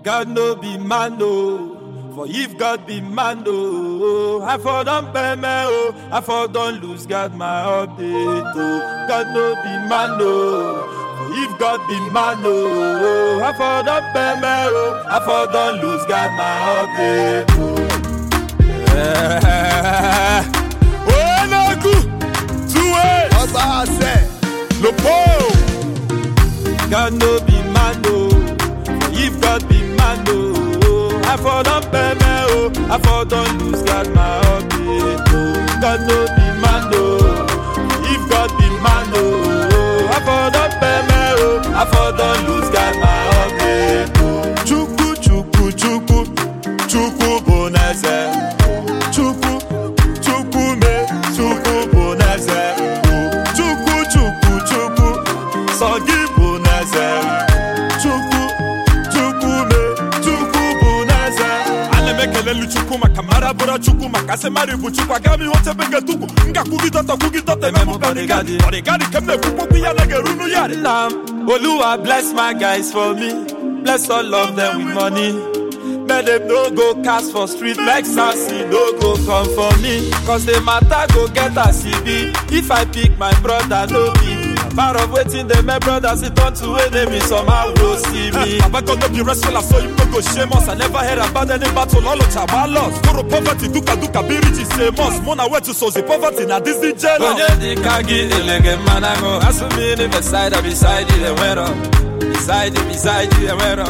God no be man no. For if God be man no, I for don pay me oh, I for don lose God my update oh. God no be man no. For if God be man no, I for don pay me oh, I for don lose God my update oh. Yeah. Oh no good, two ways. ọgbà àṣẹ. Lopo. God no be man no. If God be man no, I for don pay me oh, I for don lose God my update oh. God no be man no. If God be man no, I for don pay me oh, I for don lose God my update oh. Chukwu chukwu chukwu chukwu bụ n'eze. Chukwu chukwu me chukwu bụ n'eze. Chukwu chukwu chukwu sọ gị bụ n'eze. Chukwu chukwu me chukwu bụ n'eze. ana m ekelelu chukwu maka mara bụrụ chukwu maka asị mara bụ chukwu aga m ihe oche bege tukwu m ga-kwugidọta kwugidọta eme m bọdịgadị bọdịgadị ka m na-ekwukwu okwu ya na ga-erunu ya Nna m, Oluwa bless my guys for me. Bless all of them with money. Make them no go cast for street like sassy, no go come for me. Cause the matter go get as e be. If I pick my brother, no be. Part of waiting the my brothers, it turn to enemy, somehow go see me. Baba God no be wrestler so you no go shame us I never heard about any battle all of chaba lost Foro poverty duka duka be rich is a must Mona wetu so the poverty na this is jealous onye dị ka gị elege mmanụ aṅụ asụ mmiri beside or beside you enwero beside you beside you enwero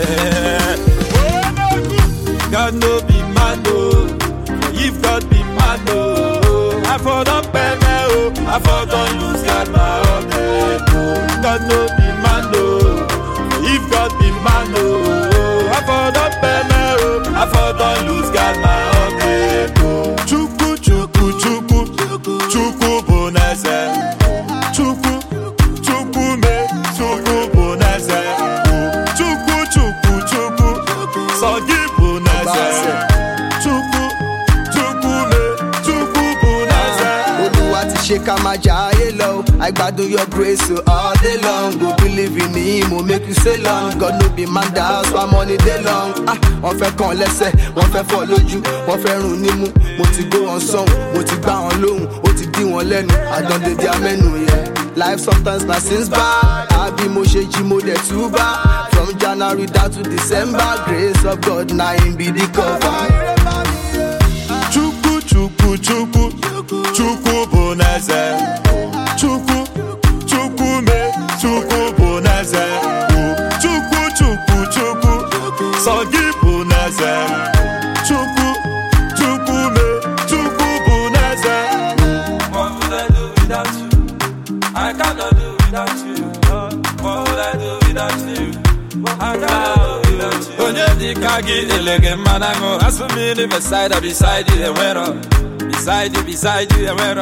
God no be man no if God be man no I for don pay me oh I for don lose God my update oh God no be man no if God be man no I for don pay me oh I for don lose God my update oh Chukwu chukwu chukwu chukwu bụ n'eze chukwu chukwu me chukwu bụ n'eze chukwu chukwu chukwu sọ gị bụ n'eze chukwu chukwu me chukwu bụ n'eze olúwa ti ṣe ká máa jà ayé lọ o. i gbádùn your grace so all day long go believe in him o make you stay long god no be man that house one money dey long. ah wọ́n fẹ́ kàn lẹ́sẹ̀ wọ́n fẹ́ fọ́ lójú wọ́n fẹ́ rún nímú mo ti gbó wọn sọ́hùn mo ti gbá wọn lóhùn ó ti dí wọn lẹ́nu àdánde di amẹ́nu yẹn. life sometimes na since bad àbí mo ṣe jí mo dẹ̀ tú bá from january down to december grace of god na him be the cover. chukwu chukwu chukwu chukwu bụ n'eze chukwu chukwu me chukwu bụ n'eze chukwu chukwu chukwu sọ gị bụ n'eze chukwu chukwu me chukwu bụ n'eze What would I do without you? I cannot do without you. What would I do without you? I cannot do without you. Onye dị ka gị elege mmanụ aṅụ asụ mmiri beside or beside you enwero beside you beside you enwero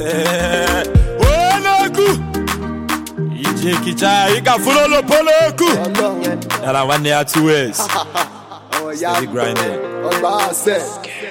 Onegu ije kicha ị ga-afụrụ olopolo oku ọlọ́run yẹn yara nwanne ya two ways ọmọ ìyá Steady grinding. ọgbà àṣẹ.